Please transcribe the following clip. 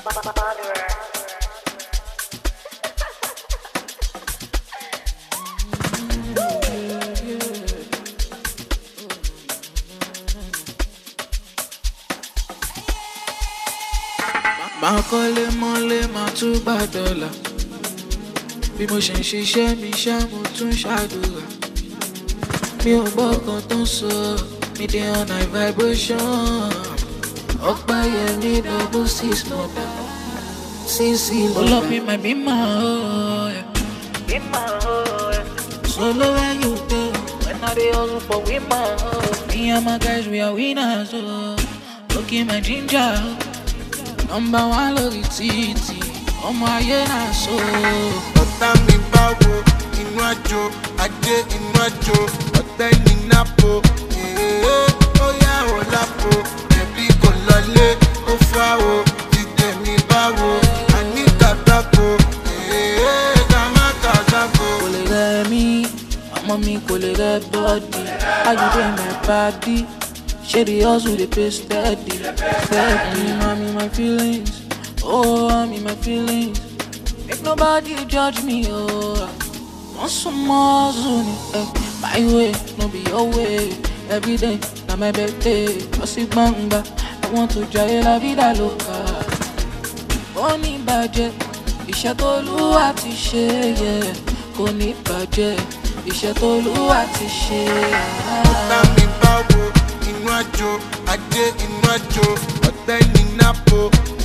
máa kọ́lé mọ́lé máa tún gbà dọ́là bí mo ṣe ń ṣiṣẹ́ mi ṣá mo tún ṣàdúrà mi ò gbọ́ kan tó ń sọ mi dey on high vibration ọ̀pá yẹn ní double six mọ̀dà sísì lọ́dà. Pull up in my beamer, oh, yeah. Beamer, oh, yeah. Solo when you go, when I dey hustle for women, oh. Me and my guys, we are winners, oh. Look in my ginger, oh. Number one lórí títì, ọmọ ayé náà so. ọ̀tá mi báwo inú àjò ajé inú àjò ọ̀tẹ́ ní nápò èèyàn ó yá ò lápò ẹbí kò lọlé ó fà ó dídé mi báwo àní kàtàkó èèyàn ká má kàtàkó. Kò lè rẹ̀ mí, ọmọ mi kò lè rẹ̀ bọ́ọ̀dì. How you dey my body? Ṣé the hustle dey pay steady? Steady, I'm in my feelings. Oh, I'm in my feelings. Make nobody judge me, oh. Want some more zuni, eh. My way, no be your way. Every day, na my birthday. Bossy banga, I want to jaya la vida loca. Kò ní bàjẹ́, iṣẹ́ tó lúwa ti ṣe, yeah. Kò ní bàjẹ́, iṣẹ́ tó lúwa ti ṣe. ọ̀tá mi báwo inú àjò ajé inú àjò ọ̀tẹ́ ní nápò